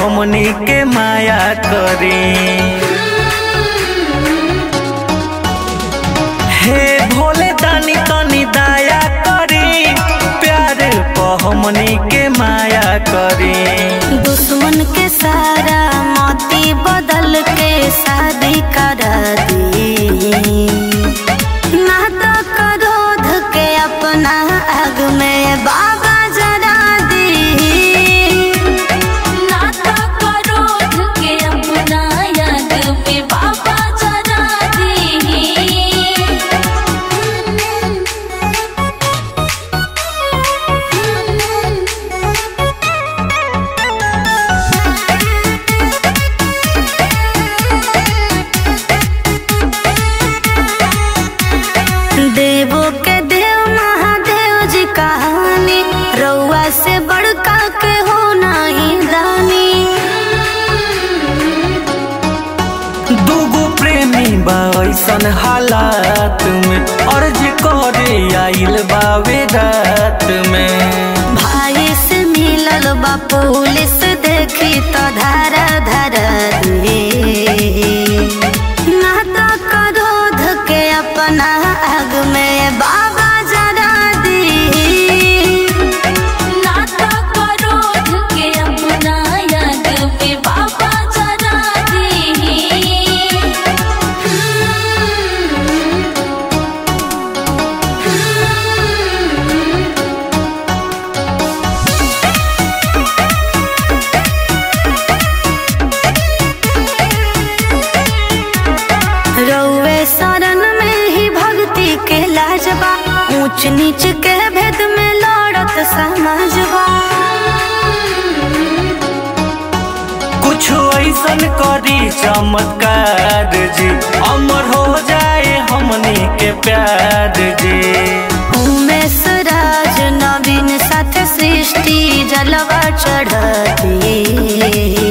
हमनी के माया करी हे भोले दानी तनी दया करी प्यार प हमनी के माया करी दुश्मन के सारा मोती बदल के शादी करा दी ना तो क्रोध के अपना आग में बाबा जरा दी ना तो क्रोध के अपना याद में बाबा जरा देवो के देव महादेव जी कहानी रउआ से बड़का के हो नहीं दानी दूगो प्रेमी बा ऐसन हालात में अर्ज करे आइल बावे रात में भाई से मिलल बा पुलिस देखी तो धारा धारा दे ना तो क्रोध के अपना आग में बाबा जरा दी ना तो क्रोध के अपना याद में बाबा जरा रउए शरण में ही भक्ति के लाजबा ऊंच नीच के भेद में लड़त समाजबा कुछ ऐसन करी चमत्कार जी अमर हो जाए हमनी के प्यार जी उमेश राज नवीन साथ सृष्टि जलवा चढ़ती